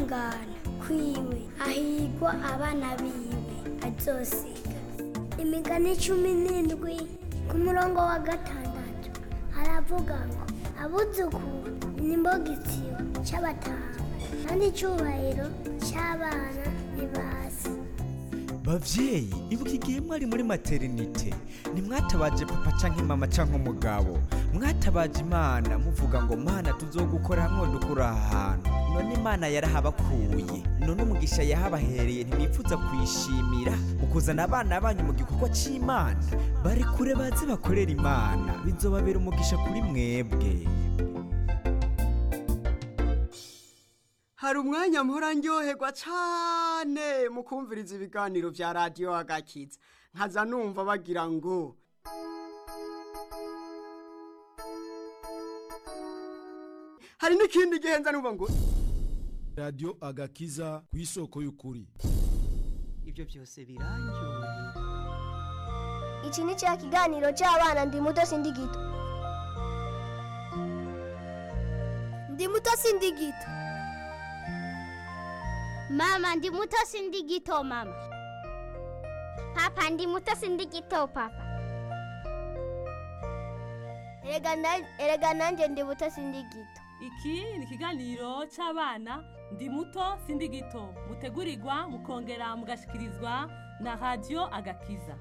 ukwihangana kwiwe ahigwa abana biwe azosiga imigani cumi n'indwi ku murongo wa gatandatu haravuga ngo abuzukuru ni imbogitsiro cy'abatanga kandi icyubahiro cy'abana ni basi bavyeyi ibuka igihe mwari muri materinite ntimwatabaje papa canke mama canke umugabo mwatabaje imana muvuga ngo mana tuzogukora hamwe dukura aha hantu none imana yarahabakuye none umugisha yahabahereye ntimwifuza kuyishimira mu kuzana abana banyu mu gikorwa c'imana bari kure baze bakorera imana bizobabera umugisha kuri mwebwe hari umwanya mpora ndyoherwa cyane mu kumviriza ibiganiro bya radiyo agakiza nkaza numva bagira ngo hari n'ikindi gihe nza numva ngo radiyo agakiza ku isoko y'ukuri ibyo byose biranyoye iki ni cya kiganiro cy'abana ndi muto sindi gito ndi muto sindi gito Mama ndi muto sindi gito mama. Papa ndi muto sindi gito papa. erega na- erega nanjye ndi muto sindi gito iki ni ikiganiro cy'abana ndi muto sindi gito mutegurirwa mukongera mugashikirizwa na radiyo agakiza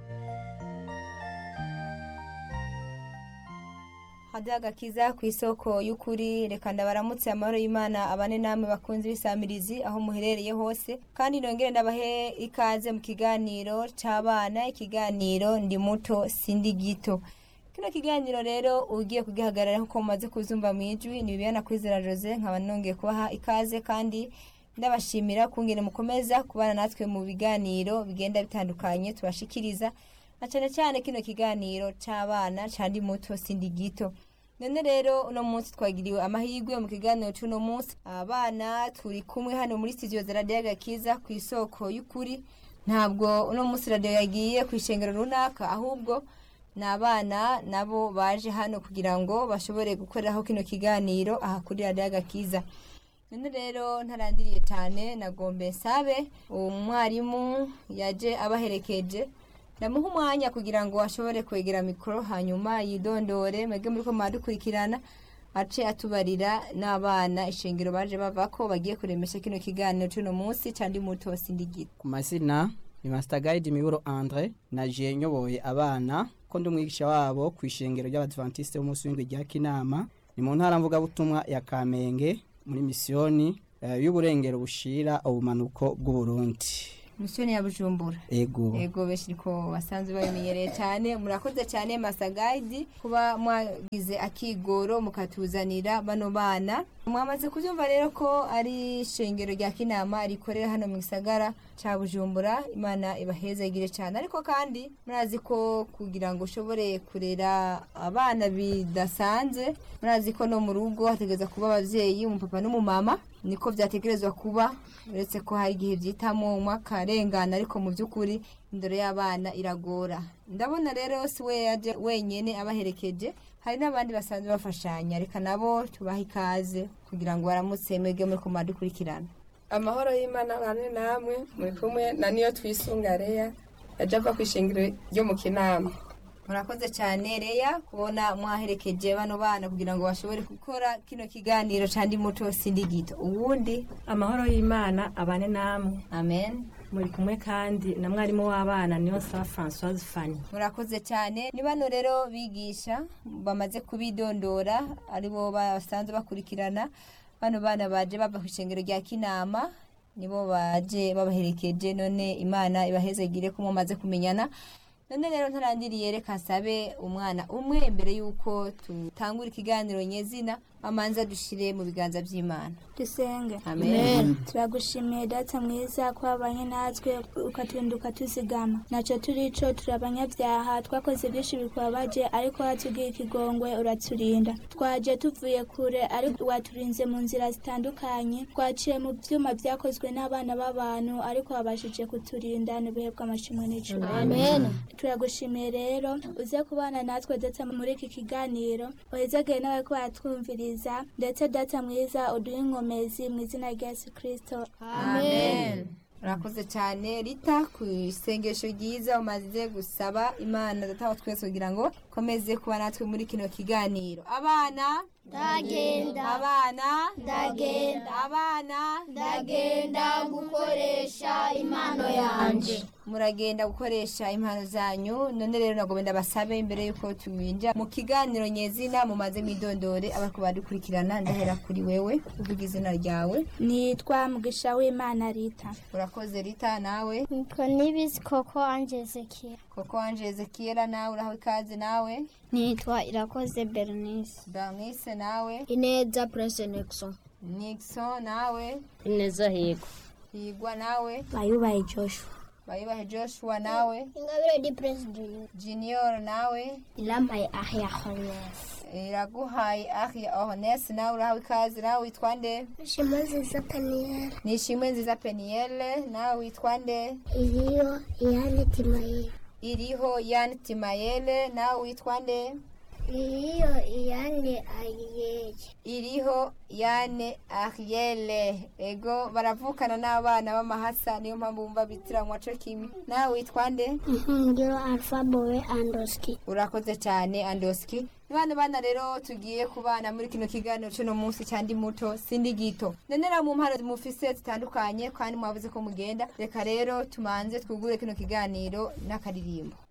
hadi agakiza ku isoko y'ukuri reka ndabaramutse amahoro y'imana abane namwe bakunze ibisamirizi aho muherereye hose kandi nongere ndabahe ikaze mu kiganiro cy'abana ikiganiro ndi muto sindi gito kino kiganiro rero ugiye kugihagarara nk'uko mumaze kuzumva mu ijwi ni bibiyana kwizera jose nkaba nongeye kubaha ikaze kandi ndabashimira kungene mukomeza kubana natwe mu biganiro bigenda bitandukanye tubashikiriza na cyane cyane kino kiganiro cy'abana cyandi muto sindi gito none rero uno munsi twagiriwe amahirwe mu kiganiro cy'uno munsi abana turi kumwe hano muri studio za radiyo agakiza ku isoko y'ukuri ntabwo uno munsi radiyo yagiye ku ishengero runaka ahubwo ni abana nabo baje hano kugira ngo bashobore gukoreraho kino kiganiro aha kuri radiyo agakiza none rero ntarandiriye cyane nagombe nsabe umwarimu yaje abaherekeje ndamuha umwanya kugira ngo ashobore kwegera mikoro hanyuma yidondore mwebwe muri ko mwadukurikirana ace atubarira n'abana ishengero baje bava ko bagiye kuremesha kino kiganiro cy'uno munsi cyandi muto sindigita ku mazina ni Master Guide Miburo Andre naje nyoboye abana ko ndi umwigisha wabo ku ishengero ry'abadventiste b'umunsi w'indwi rya Kinama ni mu ntara mvugabutumwa ya Kamenge muri misiyoni eh, y'uburengero bushira ubumanuko bw'u Burundi misiyoni ya bujumbura ego ego benshi ko basanzwe babimenyereye cyane murakoze cyane masagayidi kuba mwagize akigoro mukatuzanira bano bana mwamaze kubyumva rero ko ari ishengero rya kinama rikorera hano mu gisagara cya bujumbura imana ibahezagire cyane ariko kandi murazi ko kugira ngo ushobore kurera abana bidasanzwe murazi ko no mu rugo hategereza kuba ababyeyi umupapa n'umumama niko byategerezwa kuba uretse ko hari igihe byitamo umwe akarengana ariko mu by'ukuri indoro y'abana iragora ndabona rero si we yaje wenyine abaherekeje hari n'abandi basanzwe bafashanya reka nabo tubahe ikaze kugira ngo baramutse mwebwe muri kumara dukurikirana amahoro y'imana bane namwe muri kumwe na niyo twisunga reya yaje ava ku ishingiro ryo mu kinama murakoze cyane reya kubona mwaherekeje bano bana kugira ngo bashobore gukora kino kiganiro cyandi muto sindi gito ubundi amahoro y'imana abane namwe amen muri kumwe kandi na mwarimu w'abana niyo saba francoise fanny murakoze cyane ni bano rero bigisha bamaze kubidondora aribo basanzwe bakurikirana bano bana baje bava ku ishengero rya kinama nibo baje babaherekeje none imana ibahezegire ko mumaze kumenyana none rero ntarandiriye reka nsabe umwana umwe mbere y'uko tutangura ikiganiro nyezina amanza dushire mu biganza by'imana dusenge Amen. turagushimiye data mwiza ko wabanye natwe ukaturinda ukatuzigama nacyo turico turi abanyabyaha twakoze byinshi bikubabaje ariko watubwiye ikigongwe uraturinda twaje tuvuye kure ariko waturinze mu nzira zitandukanye twaciye mu byuma byakozwe n'abana b'abantu ariko wabashije kuturinda n'ibihe bw'amashimwe n'icumi Amen. turagushimiye rero uze kubana natwe ndetse muri iki kiganiro wahezagire nawe ko baratwumviriza agakiza ndetse data mwiza uduhe inkomezi mu izina rya yesu kirisito amen urakoze cyane rita ku isengesho ryiza umaze gusaba imana dataho twese kugira ngo komeze kuba natwe muri kino kiganiro abana Ndagenda. abana Ndagenda. abana Ndagenda gukoresha impano yanje. muragenda gukoresha impano zanyu none rero nagomba ndabasabe imbere yuko tubinja mu kiganiro nyezina mumaze mwidondore abariko badukurikirana ndahera kuri wewe uvuga izina ryawe nitwa mugisha w'imana rita urakoze rita nawe Nitwa Nibizi Koko Anje Ezekiel. koko wanje ezekiela nawe urahawe ikaze nawe Nitwa Irakoze Bernice. bernice nawe Ineza Prince Nixon. nixon nawe Ineza Higo. higwa nawe bayubaye joshua bayubahe joshua nawe Ingabire di Prince Junior. junior nawe Ilampaye Ahya Hones. iraguhaye ahia ohones nawe urahawe ikaze nawe witwa nde Shima nziza Peniel. nishimwe nziza peniyele nawe witwa nde Iriyo Iyane Timayeli. iriho yani timayele nawe witwa nde Iriyo Iyane Ayiyeye. iriho yane ariele ego baravukana n'abana b'amahasa niyo mpamvu bumva bitiranwa co kimwe nawe witwa nde Ngiro Alpha Bowe Andoski. urakoze cyane andoski bana bana rero tugiye kubana muri kino kiganiro cy'uno munsi cyandi muto sindi gito nenera mu mpano mufise zitandukanye kandi mwavuze ko mugenda reka rero tumanze twugure kino kiganiro n'akaririmbo